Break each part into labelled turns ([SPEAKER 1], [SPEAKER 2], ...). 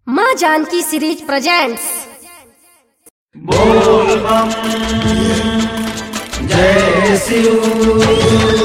[SPEAKER 1] माँ Janaki series presents
[SPEAKER 2] बोल बम जय शिव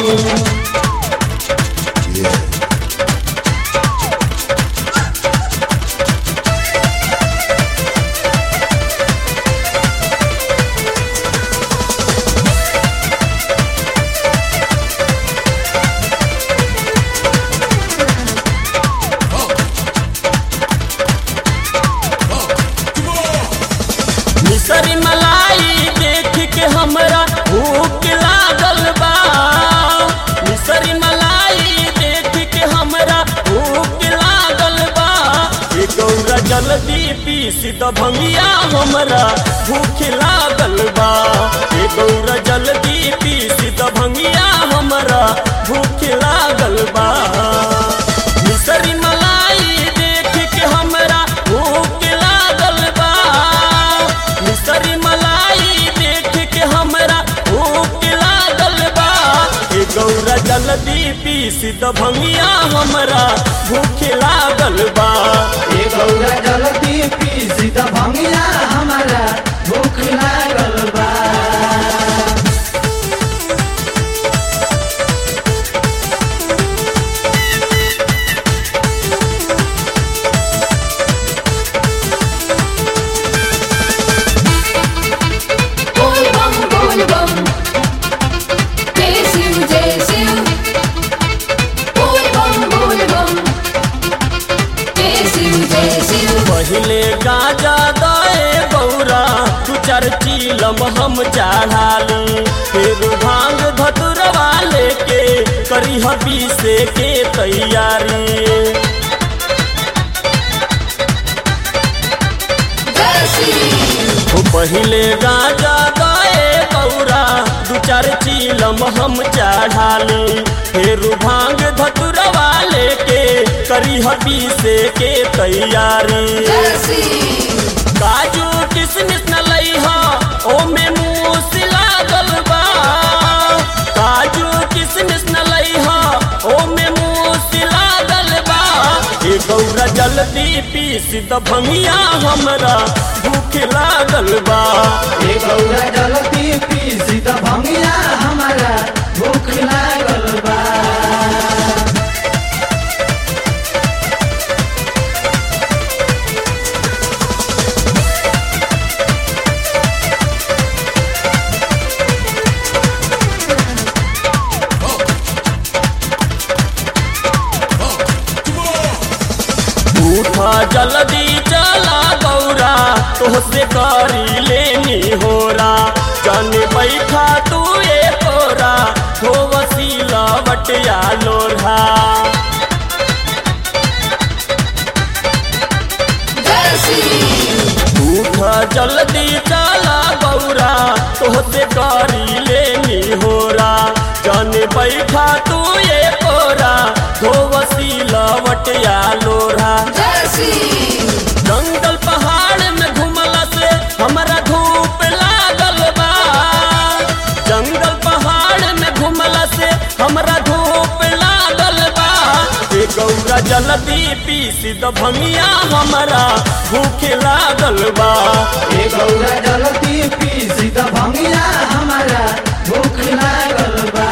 [SPEAKER 3] मिसरी मलाई देख के हमरा भूख लागल बा मिसरी मलाई देख के हमरा भूख लागल बा ए गौरा जल्दी पीस द भंगिया हमरा भूख लागल बा ए गौरा जल्दी पीस द भंगिया हमरा भूख लागल बा मिसरी मलाई देख के हमरा भूख लागल बा मिसरी मलाई देख के हमरा भूख लागल बा ए गौरा जल्दी पीस द भंगिया हमरा भूख लागल बा
[SPEAKER 2] ये गौरा जलती पीसी त भंगिया हमारा भूख लागल बा
[SPEAKER 4] बोल बम बोल बम जय शिव जय शिव बोल बम बोल बम जय शिव जय शिव
[SPEAKER 3] पहिले गाजा दए गौरा तू चार चीलम हम चढ़ाली फिर भांग धतुरवा लेके करी हबी से के तैयारी
[SPEAKER 4] जय शिव
[SPEAKER 3] ओ पहिले गाजा गए गौरा दू चार चीलम हम चढ़ाली फिर भांग धतुरवा लेके करी हबी से के तैयारी
[SPEAKER 4] जय शिव
[SPEAKER 3] काजू किसमिस न लईहा ओमे मूस लागल बा काजू किसमिस न लईहा ओमे मूस लागल बा ए गौरा जल्दी पीस द भंगिया हमरा भूख लागल बा
[SPEAKER 2] ये गौरा जलती पीसी त भंगिया हमारा भूख लागल बा
[SPEAKER 3] उठा जल्दी चला गौरा तोहसे करी लेनी होरा जन बैठा तू ए तोरा हो वसीला बटिया लोढ़ा
[SPEAKER 4] जय शिव
[SPEAKER 3] उठा जल्दी चला गौरा तोहसे करी लेनी होरा जन बैठा तू ए तोरा हो वसीला बटिया लोढ़ा
[SPEAKER 4] जय शिव
[SPEAKER 3] जंगल पहाड़ में घुमला से हमरा धूप लागल बा जंगल पहाड़ में घुमला से हमरा धूप लागल बा ए गौरा जल्दी पीस द भंगिया हमरा भूख लागल बा
[SPEAKER 2] ये गौरा जलती पीसी त भंगिया हमारा भूख लागल बा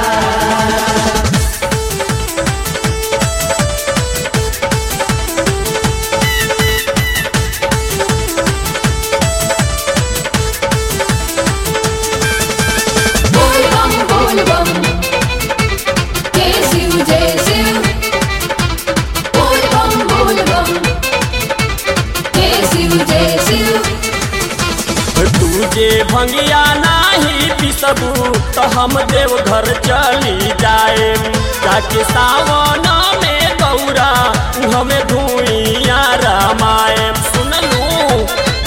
[SPEAKER 4] बोल बम बोल बम जय शिव जय शिव बोल बम बोल बम जय शिव जय शिव
[SPEAKER 3] तुझे भंगिया नाही पिसबू तो हम देव घर चली जाए जाके सावन में गौरा हमें धुइया रामायण सुनलू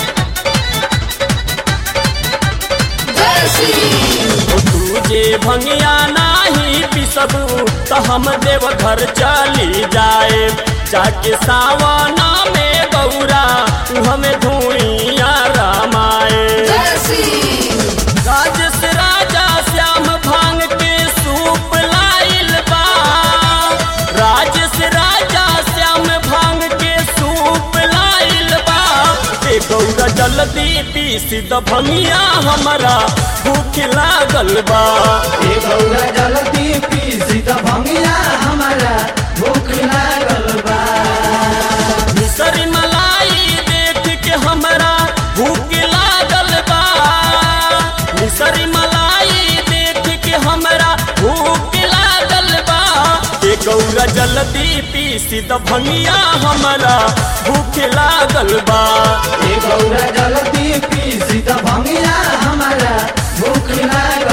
[SPEAKER 4] जय शिव
[SPEAKER 3] ओ तुझे भंगिया नाही पिसबू तो हम देव घर चली जाए जाके सावन में गौरा हमें धुइया रामायण
[SPEAKER 4] जय शिव
[SPEAKER 3] राजस राजा श्याम भांग के सूप लाइल बा राजस राजा श्याम भांग के सूप लाइल गौरा जल्दी पीस द भंगिया हमारा भूख लागल बा
[SPEAKER 2] ए गौरा जलती पीसी त भंगिया हमारा भूख लागल बा
[SPEAKER 3] मिसरी मलाई देख के हमरा भूख लागल बा मिसरी मलाई देख के हमरा भूख लागल बा ए गौरा जल्दी पीस द भंगिया हमारा भूख लागल बा
[SPEAKER 2] ए गौरा जलती पीसी त भंगिया हमारा भूख लागल